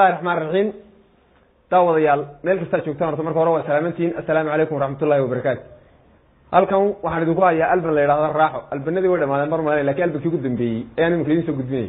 illahi raxmaan raxiim daawadayaal meel kastaa joogtaan horta marka hore waa salaamantihiin assalaamu calaykum waraxmat ullahi wabarakaatu halkan waxaan idinku hayaa alban la yidhahda raaxo albanadii way dhamaadeen mar male lakin albankii ugu dambeeyey ayaan iminka idin soo gudbinayay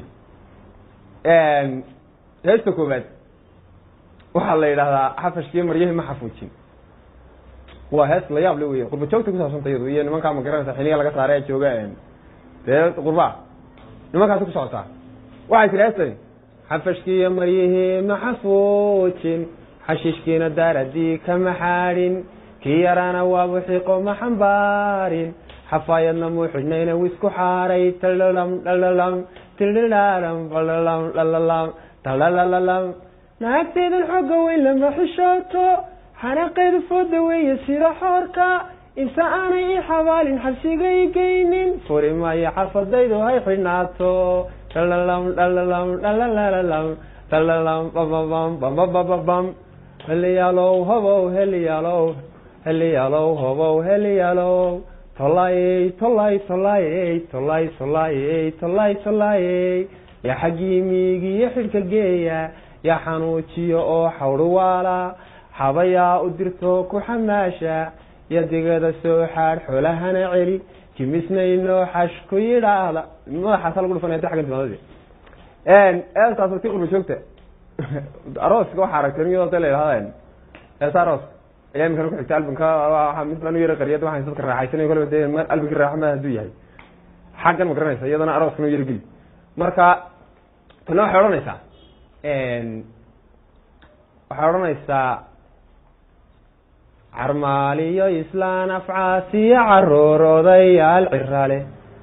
heesta koobaad waxaa la yidhahdaa xafashkiiyo maryahi ma xafuujin waa hees la yaab le wey qurba joogta kusaabsanta iyadu iyo nimankaa ma garanaysa xiliga laga saaray ee jooga dee qurbaa nimankaasi ku socotaa waxay tiri heestani xafashkiiyo maryihii ma xafuujin xashiishkiina daaradii kama xaadhin kii yaraana waabu xiqo ma xambaarin xafaayadna muu xidhnayna wisku xaaray talalam dhalalam tidhilalam balalam dhalalam talalalam naagteedan xooga weyn lama xishooto xanaqeedu fooda weeye sida xoorka inta aanay i xabaalin xabsigay geynin furi maayo xafadaydu hay xidhnaato dhalalam dhalalam dhalalalam dhalalam bababam bambabababam heliyaalow hobow heliyaalow heliyaalow hobow heliyaalow tolaayey tolay tolaayey tolay tolaayey tolay tolaayey yaa xaggii miigiyo xidhka geeya yaa xanuujiyo oo xawdhuwaala xabayaa u dirto ku xamaasha yo digada soo xaadh xoolahana celi jimisnayno xash ku yidhaahda madaxaasa lagu dhufanaya ta xaggan timaadadi eestaas ti qurba joogta arooska waxaa aragteen iyadoo ta la yidhahda eesa aroos ayaa iminkana ku xigta albanka waa mid baan u yara qariyad waxaan dadka raaxaysanayo kolba de albankii raaxo ma hadduu yahay xaggan ma garanaysa iyadana arooskana u yara geli marka tana waxay odhanaysaa waxay odhanaysaa carmaaliyo islaan afcaasiyo caruur odayaal cirale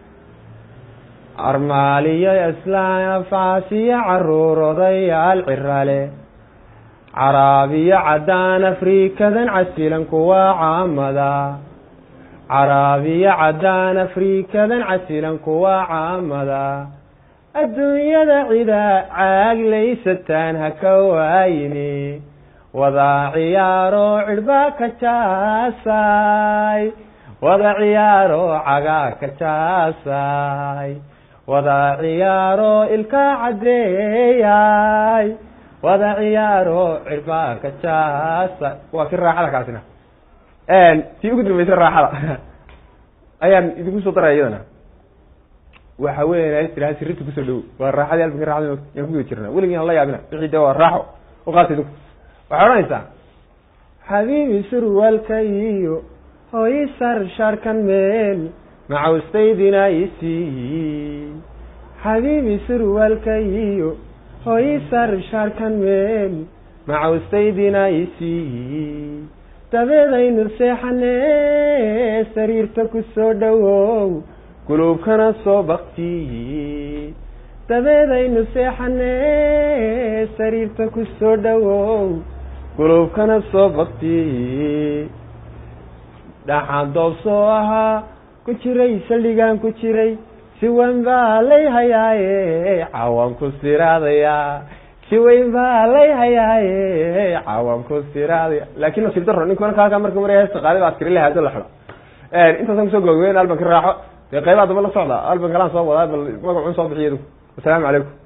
carmaaliyo islaan afcaasiyo caruur odayaal cirale caraabiyo caddaan afrikadan casilan kuwaa caamada caraabiyo caddaan afrikadan casilan kuwaa caamada adduunyada cida caaglaysataan ha ka waayini wada ciyaaro cidhbaa ka jaasay wada ciyaaro cagaa ka jaasay wada ciyaaro ilkaa caddeeyay wada ciyaaro cidhbaa ka jaasay waa ki raaxada kaasina tii ugu dambaysa raaxada ayaan idinku soo daraya iyadana waxa weya tiraha sirinta kusoo dhowo waa raaxadii albanki raxada yaan kuguda jirna weligii aan la yaabina wixii de waa raaxo uqaata idinku waxay odhanaysaa xabiibi surwaalka iyo hooyi sar shaarkan meel macawstaydina isiiyi xabiibi surwaalka iyo hooyi sar shaarkan meel macawstaydina isiiyi dabeedaynu seexanee sariirta ku soo dhowow guluubkana soo baktiyi dabeedaynu seexanee sariirta ku soo dhowow guluubkana soo baktiyi dhaxaan doob soo ahaa ku jiray saldhigaan ku jiray si weyn baa lay hayaaye cawaan ku siraadayaa si weyn baa lay hayaaye cawaan ku siraadaya laakin nasiib daro ninku marka halkaa marka maraya heesta qaali ba askari lahaado la xidho intaasaan kusoo gogweyn albanka raaxo dee qaybaha damba la socda alban kalaan soo wadaa bal magacun soo bixiy wasalaamu calaykum